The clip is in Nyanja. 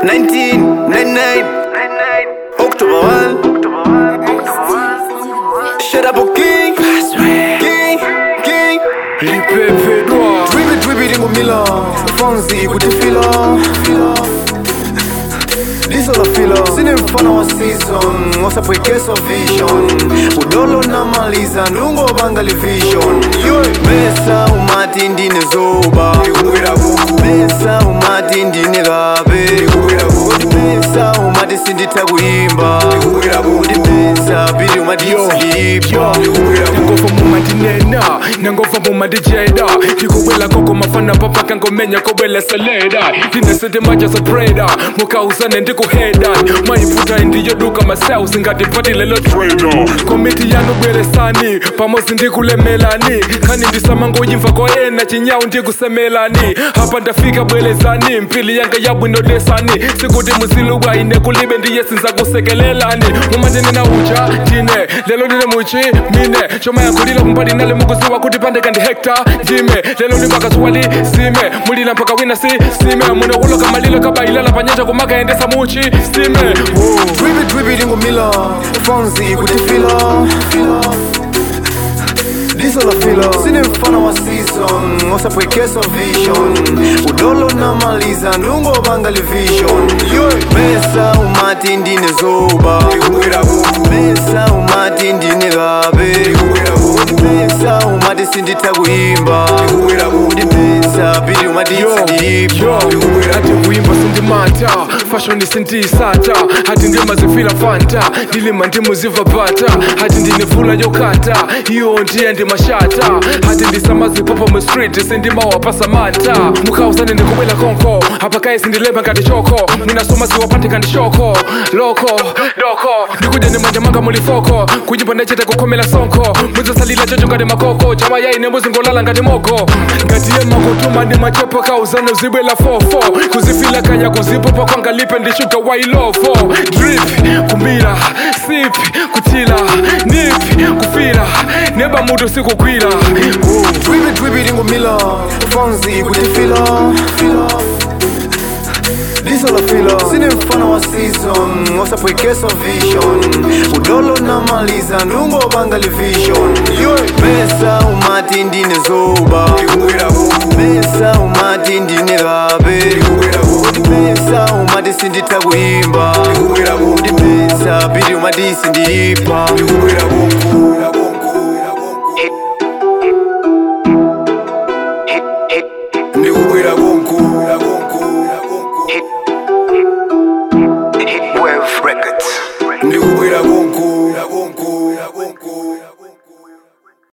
1999 October 1 Shut up, okay? King, king lipepe dwa Dribi, dribi, lingumila Fonzi, kutifila Liso la fila Sini mfano wa season Wasapwekeso vision Udolo na maliza Ndungo bangali vision Mesa umati ndine zoba Mesa umati ndine gabe Mesa umati sindita kuimba Mesa bili umati silipa ngova mumadinena nangova mumadijeda ndikubwela koko mafana papaka ngomenya kobwela seleda ndinesete manja sopreda mukausane ndikuheda maiputa indiyoduka maseusi ngati lelo trader komiti yanubweresani pamozi ndikulemelani khani ndisamangoyimva koyena chinyawu ndikusemelani apa ndafika bwelezani mpili yanga yabwinodesani sikuti musilubwa ine kulibe ndiye sinzakusekelelani mumatinena uja ndine lelo ndine muchi mine choma yakulila kumbali nale mukuziwa kuti pandeka ndi hekta ndime lelo ndipakasuwali sime mulila mpaka wina si sime muno kuloka malilo kabailala panyanja kumakaendesa muchi sime Whoa. Dribi, dribi, lingumila Fonzi, kutifila Liso la fila Sini mfano wa season Wasapwekeso vision Udolo na maliza Ndungo bangali vision Mesa umati ndine zoba Mesa umati ndine gabe Mesa umati sindita kuimba Mesa bili umati sindipa ati kuimba sindimata fashoni sindiyisata hati ndimazifila fanta ndilima ndimuziva bata hati ndinefula yokata iyo ndiye ndimashata hati ndisamazipopa mu street sindimawapasa mata mukhausane ndikubwela konko apakaye sindilemba ngati choko mwinasoma siwapandika ndi shoko loko doko ndikudya ndimanja manga mulifoko kunyimba ndachita kukhomela sonko mwizasalila chocho ngati makoko chama yaine muzingolala ngati mogo ngatiye makutuma ndi machepo kauzano zibwela fofo kuzifila kanya kuzipopa kwangalipe ndishuga wailofo drip kumira sip kutila nip kufila neba mutu sikugwira Dribi, dribi, lingumila Fonzi, kutifila Liso la fila Sini mfano wa season Wasapwekeso vision Udolo na maliza Ndungo bangali vision Mesa umati ndine zoba Mesa umati ndine gabe Mesa umati sindita kuimba Mesa bili umati sindipa ndikubwera konku Wave Records ndikubwera konku